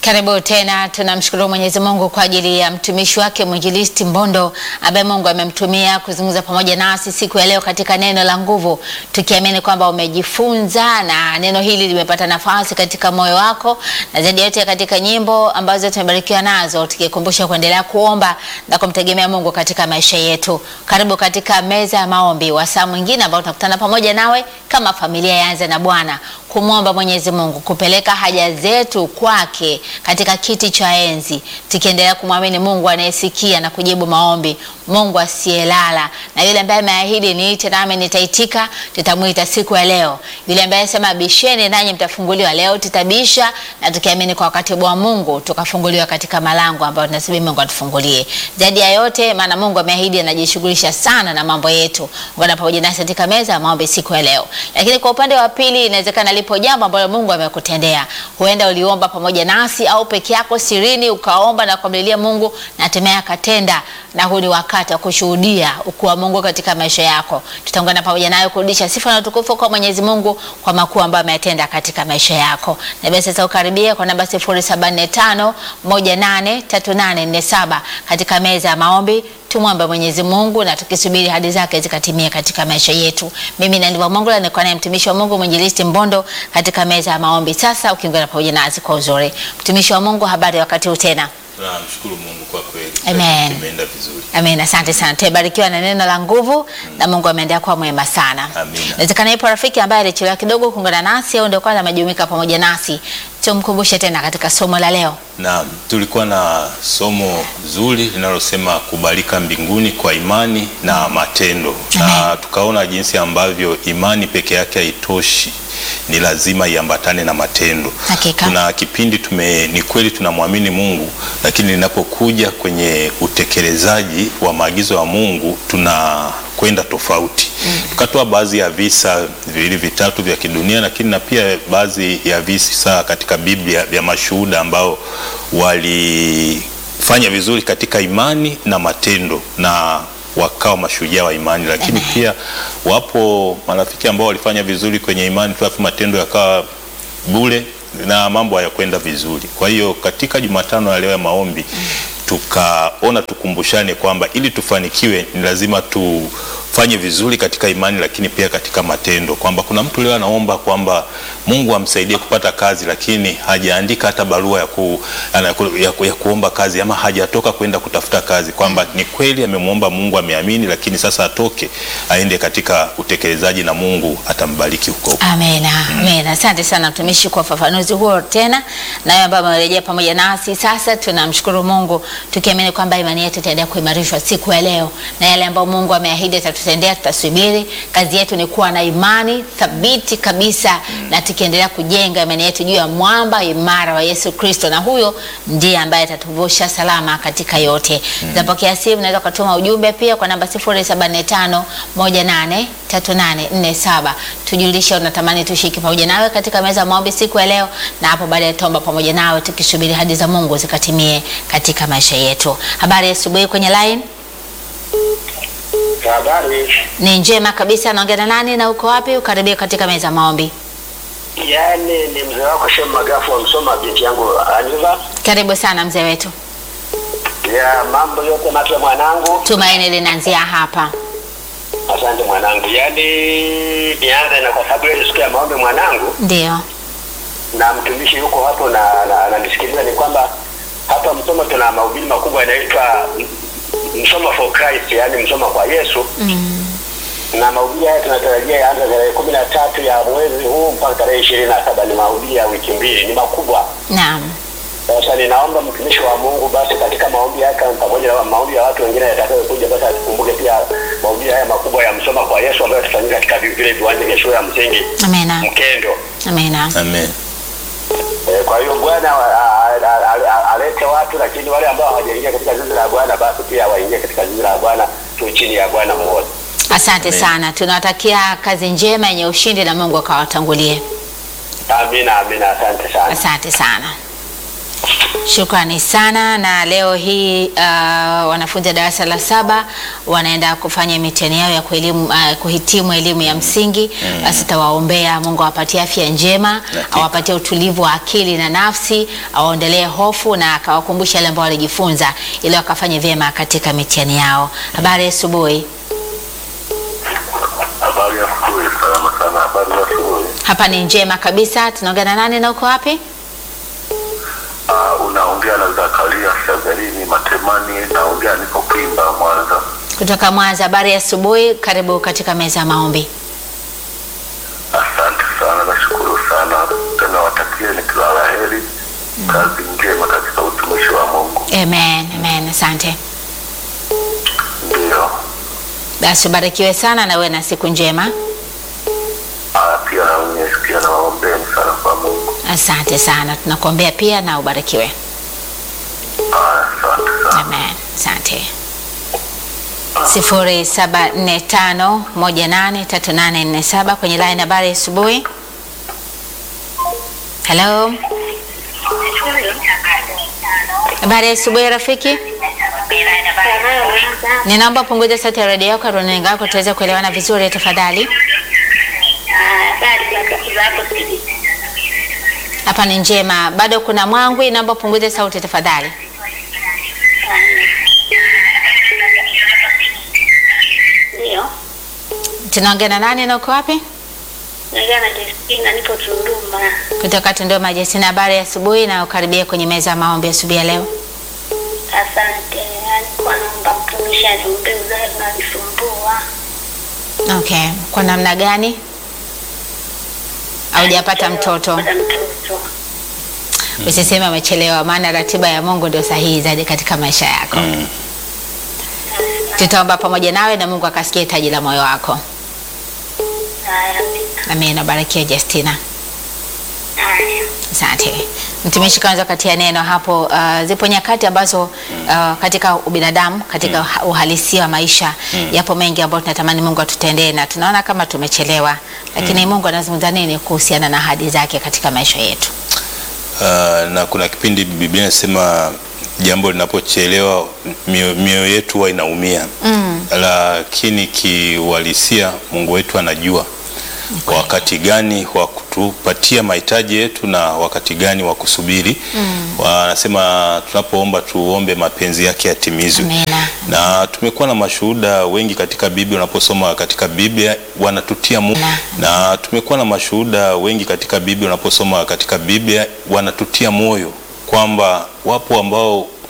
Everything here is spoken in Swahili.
Karibu tena. Tunamshukuru Mwenyezi Mungu kwa ajili ya mtumishi wake mwinjilisti Mbondo ambaye Mungu amemtumia kuzungumza pamoja nasi siku ya leo katika neno la nguvu, tukiamini kwamba umejifunza na neno hili limepata nafasi katika moyo wako, na zaidi yote katika nyimbo ambazo tumebarikiwa nazo, tukikumbusha kuendelea kuomba na kumtegemea Mungu katika maisha yetu. Karibu katika meza ya maombi, wasaa mwingine ambao tunakutana pamoja nawe kama familia yaanze na Bwana kumwomba Mwenyezi Mungu kupeleka haja zetu kwake katika kiti cha enzi, tukiendelea kumwamini Mungu anayesikia na kujibu maombi, Mungu asiyelala, na yule ambaye ameahidi niite nami nitaitika, tutamwita siku ya leo. Yule ambaye sema bisheni nanyi mtafunguliwa, leo tutabisha, na tukiamini kwa wakati wa Mungu tukafunguliwa katika malango ambayo tunasubiri Mungu atufungulie. Zaidi ya yote, maana Mungu ameahidi anajishughulisha sana na mambo yetu. Ungana pamoja nasi katika meza ya maombi siku ya leo. Lakini kwa upande wa pili, inawezekana lipo jambo ambalo Mungu amekutendea. Huenda uliomba pamoja nasi au peke yako sirini ukaomba na kumlilia Mungu na hatimaye akatenda, na huu ni wakati wa kushuhudia ukuu wa Mungu katika maisha yako. Tutaungana pamoja nayo kurudisha sifa na utukufu kwa Mwenyezi Mungu kwa makuu ambayo ametenda katika maisha yako. Na basi sasa ukaribia kwa namba 0745 183847 katika meza ya maombi tumwombe Mwenyezi Mungu na tukisubiri hadi zake zikatimie katika maisha yetu. Mimi na ndivyo Mungu nilikuwa naye mtumishi wa Mungu mwinjilisti Mbondo katika meza ya maombi. Sasa ukiungana pamoja nasi kwa uzuri, mtumishi wa Mungu, habari ya wakati huu tena? Tunamshukuru Mungu kwa kweli. Amen. Tumeenda vizuri. Amen, asante sana. Tumebarikiwa na neno la nguvu na Mungu ameendelea kuwa mwema sana. Amina. Inawezekana ipo rafiki ambaye alichelewa kidogo kuungana nasi au ndio kwanza amejumuika pamoja nasi. Tumkumbushe tena katika somo la leo. Naam, tulikuwa na somo zuri linalosema kubalika mbinguni kwa imani na matendo, na tukaona jinsi ambavyo imani peke yake haitoshi, ni lazima iambatane na matendo. Hakika. Kuna kipindi tume, ni kweli tunamwamini Mungu, lakini linapokuja kwenye utekelezaji wa maagizo ya Mungu tunakwenda tofauti. Tukatoa baadhi ya visa viwili vitatu vya kidunia, lakini na pia baadhi ya visa katika Biblia vya mashuhuda ambao walifanya vizuri katika imani na matendo na wakawa mashujaa wa imani, lakini Amen. pia wapo marafiki ambao walifanya vizuri kwenye imani tu, alafu matendo yakawa bure na mambo hayakwenda vizuri. Kwa hiyo katika Jumatano ya leo ya maombi tukaona tukumbushane kwamba ili tufanikiwe ni lazima tufanye vizuri katika imani, lakini pia katika matendo, kwamba kuna mtu leo anaomba kwamba Mungu amsaidie kupata kazi, lakini hajaandika hata barua ya, ku, ana- ya, ku, ya kuomba kazi ama hajatoka kwenda kutafuta kazi, kwamba ni kweli amemwomba Mungu, ameamini, lakini sasa atoke aende katika utekelezaji na Mungu atambariki huko huko. Amena, amena. Asante sana mtumishi kwa ufafanuzi huo tena, na wewe ambaye umerejea pamoja nasi sasa. Tunamshukuru Mungu tukiamini kwamba imani yetu itaendelea kuimarishwa siku ya leo, na yale ambayo Mungu ameahidi atatutendea, tutasubiri. Kazi yetu ni kuwa na imani thabiti kabisa, na tukiendelea kujenga imani yetu juu ya mwamba imara wa Yesu Kristo, na huyo ndiye ambaye atatuvusha salama katika yote. Zapokea simu, unaweza ukatuma ujumbe pia kwa namba 0745 183847 tujulishe unatamani tushiriki pamoja nawe katika meza ya maombi siku ya leo, na hapo baadaye tuomba pamoja nawe tukisubiri hadi za Mungu zikatimie katika maisha yetu. Habari ya asubuhi kwenye line Habari, ni njema kabisa. Naongea na nani na uko wapi? Ukaribia katika meza ya maombi. yaani ni mzee wako Shem Magafu wa Msoma, binti yangu Aniva. Karibu sana mzee wetu, Ya mambo yote mapya mwanangu, tumaini linaanzia hapa. asante mwanangu. Yaani nianze na kwa sababu leo ni siku ya maombi mwanangu, Ndio, na mtumishi yuko hapo na na- ananisikiliza, ni kwamba hapa Msoma tuna mahubiri makubwa yanaitwa Msoma for Christ, yaani Msoma kwa Yesu mm. na mahubiri haya tunatarajia yaanza tarehe kumi na tatu ya mwezi huu mpaka tarehe ishirini na saba. Ni mahubiri ya wiki mbili, ni makubwa. Naam, Sasa ninaomba mtumishi wa Mungu basi katika maombi yake pamoja na maombi ya watu wengine yatakayokuja, basi atukumbuke pia maombi haya makubwa ya msoma kwa Yesu ambayo yatafanyika katika vile viwanja vya shule ya msingi amena, Mkendo. amena. Amen. E, kwa hiyo Bwana a- a- a- a- alete watu, lakini wale ambao hawajaingia katika zizi la Bwana basi pia waingie katika zizi la Bwana, tu chini ya Bwana mmoja. Asante Amen. sana, tunawatakia kazi njema yenye ushindi na Mungu akawatangulie. Amina, amina, asante sana. Asante sana. Shukrani sana. Na leo hii uh, wanafunzi wa darasa la saba wanaenda kufanya mitihani yao ya kuelimu, uh, kuhitimu elimu ya msingi. Basi tawaombea Mungu awapatie afya njema, Hakika. awapatie utulivu wa akili na nafsi, awaondolee hofu na akawakumbusha yale ambao walijifunza ili wakafanye vyema katika mitihani yao. Habari ya asubuhi. Habari ya asubuhi, salama sana. Habari za asubuhi. Hapa ni njema kabisa. Tunaongea na nani na uko wapi? Ah, unaongea na Zakaria Shagarini Matemani, naongea niko Kimba, Mwanza. Kutoka Mwanza. Habari ya asubuhi. Karibu katika meza ya maombi. Asante sana, nashukuru sana tena, watakieni kila la heri, kazi njema katika utumishi wa Mungu. Amen, amen. Asante. Ndiyo. Basi ubarikiwe sana na uwe na siku njema. Ah, pia na wenyewe pia nawaombeni sana kwa Mungu. Asante sana, tunakuombea pia na ubarikiwe. Ah, asante sana. Amen, asante. sifuri saba nne tano moja nane tatu nane nne saba kwenye line. Habari ya asubuhi. Hello, habari ya asubuhi rafiki. Ninaomba punguza sauti ya redio yako, runinga yako tuweze kuelewana vizuri tafadhali. Hapa ni njema, bado kuna mwangwi. Naomba punguze sauti tafadhali. Ndio, Tunaongea na nani na uko wapi? naongea na Justina, nipo Tunduma. Kutoka Tunduma. Jesina, habari ya asubuhi na ukaribia kwenye meza ya maombi asubuhi ya leo. Asante. Alikuwa naomba mtumishi aniombee uzazi unanisumbua. Okay, kwa namna gani? Haujapata mtoto? Pata mtoto. Usiseme umechelewa, maana ratiba ya Mungu ndio sahihi zaidi katika maisha yako. Tutaomba pamoja nawe na Mungu akasikia hitaji la moyo wako. Haya, amina. Amina. Barikiwa Justina. Haya. Asante mtumishi, kwanza katia neno hapo. Uh, zipo nyakati ambazo uh, katika ubinadamu katika uha- uhalisia wa maisha yapo mengi ambayo tunatamani Mungu atutendee na tunaona kama tumechelewa, lakini Mungu anazungumza nini kuhusiana na ahadi zake katika maisha yetu? Uh, na kuna kipindi Biblia inasema jambo linapochelewa mioyo mioyo yetu huwa inaumia mm. Lakini kiuhalisia Mungu wetu anajua wakati gani wa kutupatia mahitaji yetu na wakati gani wa kusubiri mm. Wanasema tunapoomba tuombe mapenzi yake yatimizwe Amina. na tumekuwa na mashuhuda wengi katika Biblia. Unaposoma katika Biblia wanatutia moyo, Na. na tumekuwa na mashuhuda wengi katika Biblia. Unaposoma katika Biblia wanatutia moyo kwamba wapo ambao